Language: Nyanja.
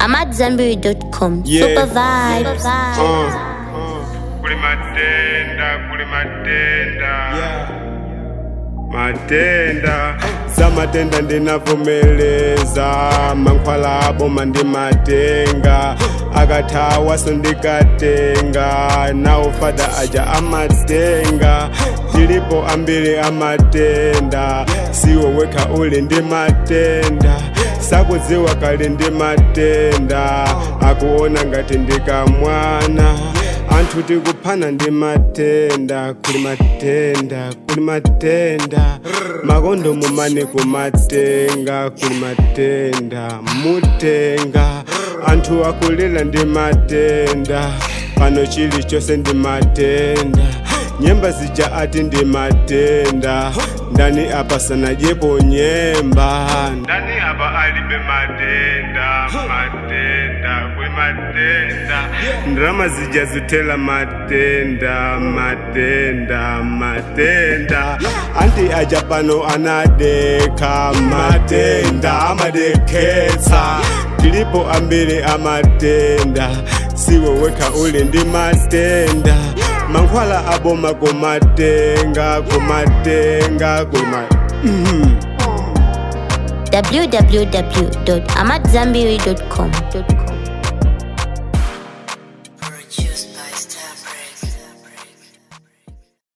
AmadZanbury.com. Yeah. Super vibes. Uh, kuli matenda kuli matenda matenda za matenda ndinavomeleza mankhwala abo mandimatenga akathawa sondikatenga nawo fada aja amatenga tilipo ambiri amatenda siwo wekha uli ndi matenda sakudziwa kali ndi matenda akuona ngati ndikamwana anthu tikuphana ndi matenda kuli matenda kuli matenda makondomo mane kumatenga kuli matenda mutenga anthu akulira ndi matenda pano chilichonse ndi matenda nyemba zija ati ndi matenda ndani apa sanadyepo nyemba ndani apa alibe matenda matenda kuli matenda ndrama zija zithela matenda matenda matenda anti aja pano anadekha matenda amadekhetsa tilipo ambiri amatenda siwe wekha uli ndi matenda mankhwala aboma kumatenga kumatenga kuma mm. www.amadzanbury.com.